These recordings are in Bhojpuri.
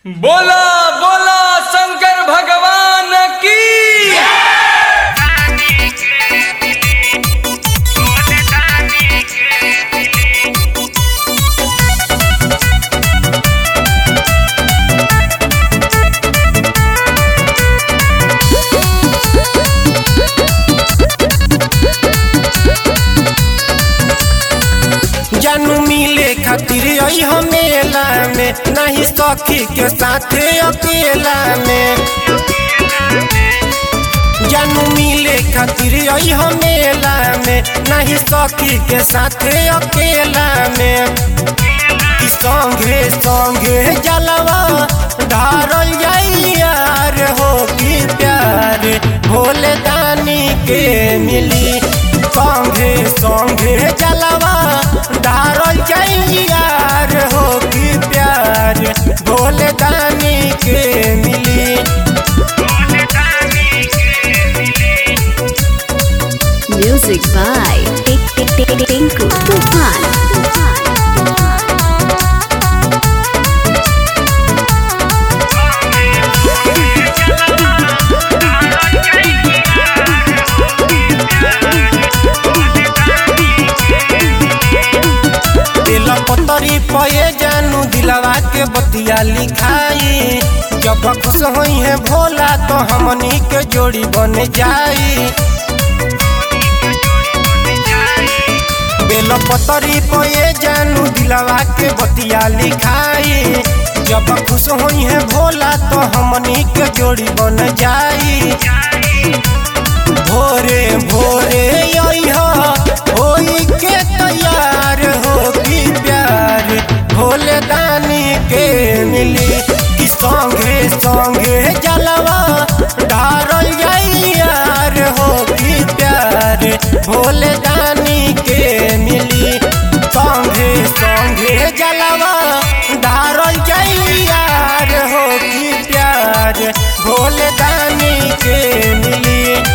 बोला बोला शंकर भगवान की जानू मिले खातिर आई हम मेला में नहीं सखी के साथे अकेला में जानू मिले खातिर आई हम मेला में नहीं सखी के साथे अकेला में कि संगे संगे जलवा धारल जाई यार हो कि प्यार भोले दानी के मिली संगे संगे जलवा धारल जाई यार हो कि प्यार भोले दानी के मिली Music by Tik Tik Tik Tik Tinku Tufan. दिल पतरी पये जानू दिलवा के बतिया लिखाई जब खुश होई है भोला तो हमनी के जोड़ी बन जाई बेल पतरी पये जानू दिलवा के बतिया लिखाई जब खुश होई है भोला तो हमनी के जोड़ी बन जाई भोरे भोरे अइह होई के तैयार हो कि प्यार भोले दानी के मिली कि संगे संगे जलवा डारल जाई यार हो कि प्यार भोले दानी के मिली संगे संगे जलवा डारल जाई यार हो कि प्यार भोले दानी के मिली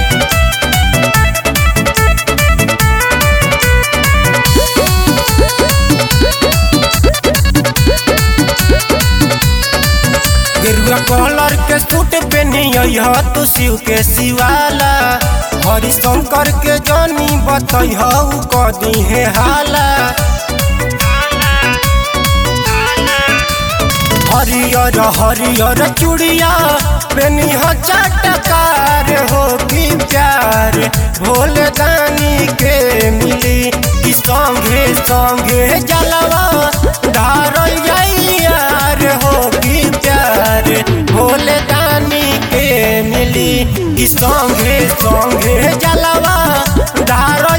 गेरुआ कलर के सूट पहनी तू शिव के शिवाला हरिशंकर के जानी बतई कदी है हाला हरियर हरियर चूड़िया पेनी हो चटकार हो कि प्यार भोले दानी के मिली कि संगे संगे जलवा धारल जाई यार हो कि प्यार भोले दानी के मिली कि संगे संगे जलवा धारल